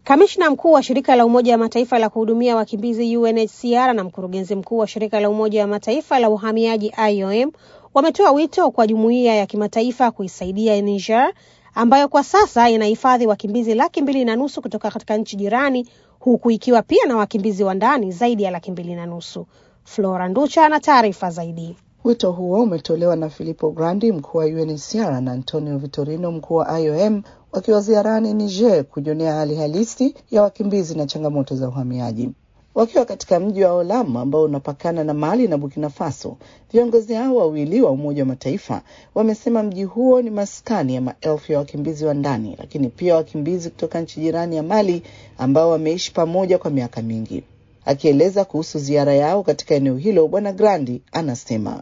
Kamishna mkuu wa shirika la Umoja wa Mataifa la kuhudumia wakimbizi UNHCR na mkurugenzi mkuu wa shirika la Umoja wa Mataifa la uhamiaji IOM wametoa wito kwa jumuiya ya kimataifa kuisaidia Niger ambayo kwa sasa inahifadhi wakimbizi laki mbili na nusu kutoka katika nchi jirani huku ikiwa pia na wakimbizi wa ndani zaidi ya laki mbili na nusu. Flora Nducha ana taarifa zaidi. Wito huo umetolewa na Filippo Grandi, mkuu wa UNHCR na Antonio Vitorino, mkuu wa IOM wakiwa ziarani Niger kujionea hali halisi ya wakimbizi na changamoto za uhamiaji. Wakiwa katika mji wa Olam ambao unapakana na Mali na Burkina Faso, viongozi hao wawili wa Umoja wa Mataifa wamesema mji huo ni maskani ya maelfu ya wakimbizi wa ndani, lakini pia wakimbizi kutoka nchi jirani ya Mali ambao wameishi pamoja kwa miaka mingi. Akieleza kuhusu ziara yao katika eneo hilo, Bwana Grandi anasema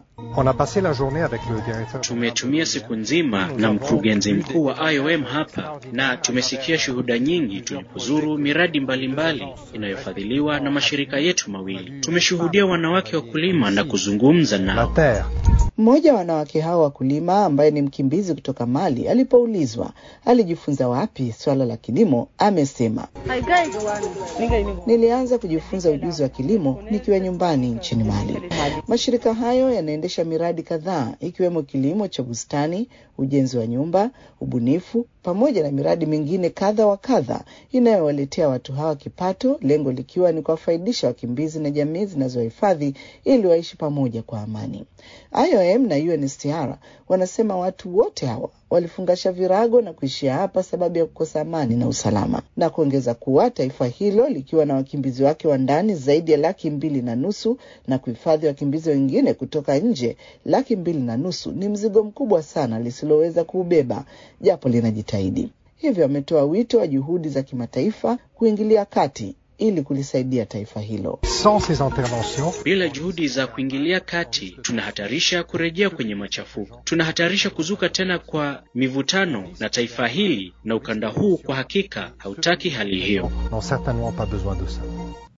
Tumetumia siku nzima na mkurugenzi mkuu wa IOM hapa na tumesikia shuhuda nyingi tulipozuru miradi mbalimbali inayofadhiliwa na mashirika yetu mawili. Tumeshuhudia wanawake wakulima na kuzungumza nao. Mmoja wa wanawake hao wakulima ambaye ni mkimbizi kutoka Mali alipoulizwa alijifunza wapi swala la kilimo, amesema nilianza kujifunza ujuzi wa kilimo nikiwa nyumbani nchini Mali. Mashirika hayo yanaendesha miradi kadhaa ikiwemo kilimo cha bustani, ujenzi wa nyumba, ubunifu pamoja na miradi mingine kadha wa kadha inayowaletea watu hawa kipato, lengo likiwa ni kuwafaidisha wakimbizi na jamii zinazohifadhi ili waishi pamoja kwa amani. IOM na UNHCR wanasema watu wote hawa walifungasha virago na kuishia hapa sababu ya kukosa amani na usalama, na kuongeza kuwa taifa hilo likiwa na wakimbizi wake wa ndani zaidi ya laki mbili na nusu na kuhifadhi wakimbizi wengine kutoka nje laki mbili na nusu ni mzigo mkubwa sana lisiloweza kuubeba, japo linajitahidi. Hivyo ametoa wito wa juhudi za kimataifa kuingilia kati ili kulisaidia taifa hilo. Bila juhudi za kuingilia kati, tunahatarisha kurejea kwenye machafuko, tunahatarisha kuzuka tena kwa mivutano, na taifa hili na ukanda huu kwa hakika hautaki hali hiyo.